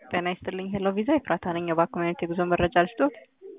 ጤና ይስጥልኝ ሄሎ ቪዛ ኤፍራታ ነኝ። የባንክ ኮሚኒቲ የጉዞ መረጃ ልስጦት?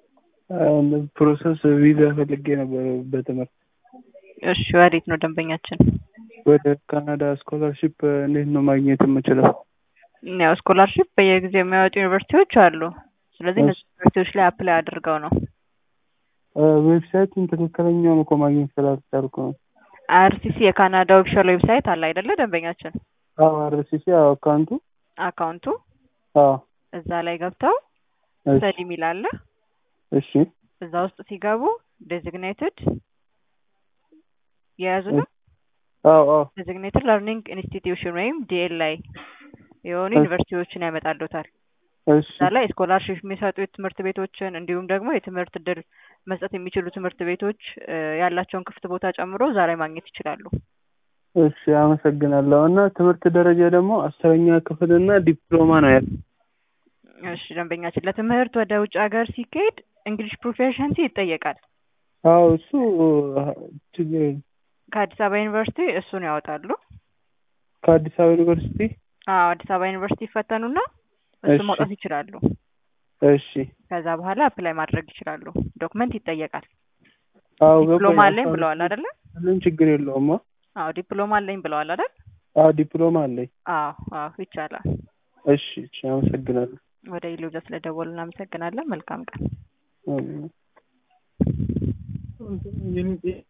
ፕሮሰስ ቪዛ ፈልጌ ነበር በትምህርት እሺ ወዴት ነው ደንበኛችን? ወደ ካናዳ ስኮላርሺፕ እንዴት ነው ማግኘት የምችለው? ያው ስኮላርሺፕ በየጊዜው የሚያወጡ ዩኒቨርሲቲዎች አሉ። ስለዚህ እነዚህ ዩኒቨርሲቲዎች ላይ አፕላይ አድርገው ነው ዌብሳይቱን ትክክለኛውን እኮ ማግኘት ስላልቻልኩ ነው። አርሲሲ የካናዳ ኦፊሻል ዌብሳይት አለ አይደለ ደንበኛችን? አዎ አርሲሲ አካውንቱ አካውንቱ አዎ እዛ ላይ ገብተው እሺ ስተዲ የሚል አለ። እሺ እዛ ውስጥ ሲገቡ ዴዚግኔትድ የያዙ ነው አዎ አዎ ዴዚግኔትድ ለርኒንግ ኢንስቲትዩሽን ወይም ዲኤልአይ የሆኑ ዩኒቨርሲቲዎችን ያመጣሉታል። እሺ እዛ ላይ ስኮላርሽፕ የሚሰጡ ትምህርት ቤቶችን እንዲሁም ደግሞ የትምህርት እድል መስጠት የሚችሉ ትምህርት ቤቶች እ ያላቸውን ክፍት ቦታ ጨምሮ እዛ ላይ ማግኘት ይችላሉ። እሺ አመሰግናለሁ። እና ትምህርት ደረጃ ደግሞ አስረኛ ክፍል እና ዲፕሎማ ነው ያለው። እሺ ደንበኛችን ለትምህርት ወደ ውጭ ሀገር ሲካሄድ እንግሊሽ ፕሮፌሽንሲ ይጠየቃል። አዎ እሱ ችግር የለም። ከአዲስ አበባ ዩኒቨርሲቲ እሱን ያወጣሉ። ከአዲስ አበባ ዩኒቨርሲቲ አዎ አዲስ አበባ ዩኒቨርሲቲ ይፈተኑና እሱ እሺ። ማውጣት ይችላሉ። እሺ ከዛ በኋላ አፕላይ ማድረግ ይችላሉ። ዶክመንት ይጠየቃል። አዎ ዲፕሎማ ገባኝ። አለኝ ብለዋል አይደለ? ምንም ችግር የለውም። አ? አዎ ዲፕሎማ አለኝ ብለዋል አይደል? አዎ ዲፕሎማ አለኝ። አዎ አዎ ይቻላል። እሺ እሺ አመሰግናለሁ። ወደ ኢሉዛ ስለደወሉ እናመሰግናለን። መልካም ቀን። አሜን።